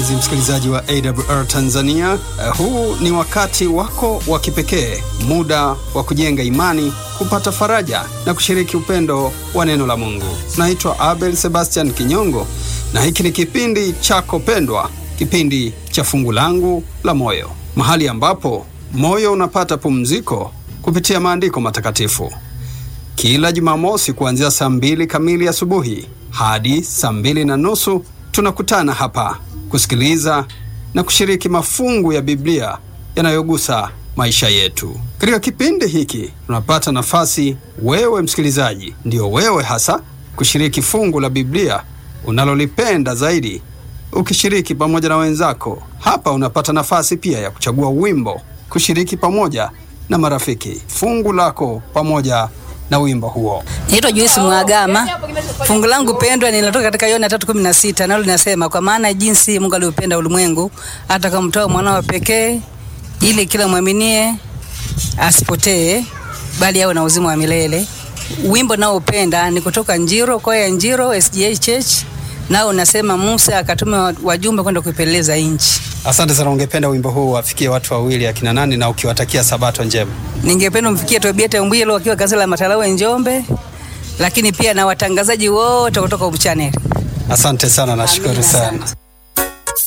mpenzi msikilizaji wa AWR Tanzania. Uh, huu ni wakati wako wa kipekee, muda wa kujenga imani, kupata faraja na kushiriki upendo wa neno la Mungu. Naitwa Abel Sebastian Kinyongo na hiki ni kipindi chako pendwa, kipindi cha fungu langu la moyo, mahali ambapo moyo unapata pumziko kupitia maandiko matakatifu. Kila Jumamosi kuanzia saa mbili kamili asubuhi hadi saa mbili na nusu tunakutana hapa kusikiliza na kushiriki mafungu ya Biblia yanayogusa maisha yetu. Katika kipindi hiki tunapata nafasi, wewe msikilizaji, ndio wewe hasa, kushiriki fungu la Biblia unalolipenda zaidi, ukishiriki pamoja na wenzako. Hapa unapata nafasi pia ya kuchagua wimbo, kushiriki pamoja na marafiki fungu lako pamoja na wimbo huo. Naitwa Joyce Mwagama. Fungu langu pendwa linatoka katika Yohana 3:16 nalo linasema kwa maana jinsi Mungu aliupenda ulimwengu hata akamtoa mwana wa pekee ili kila mwaminie asipotee bali awe na uzima wa milele. Wimbo nao upenda ni kutoka Njiro, kwaya ya Njiro SDA Church, nao unasema Musa akatuma wajumbe kwenda kuipeleleza nchi. Asante sana. Ungependa wimbo huu wafikie watu wawili akina nani, na ukiwatakia sabato njema? Ningependa mfikie Tobieta Mbwilo akiwa kanisa la Matalawe Njombe, lakini pia na watangazaji wote kutoka Hope Channel. Asante sana, nashukuru Amina sana. sana.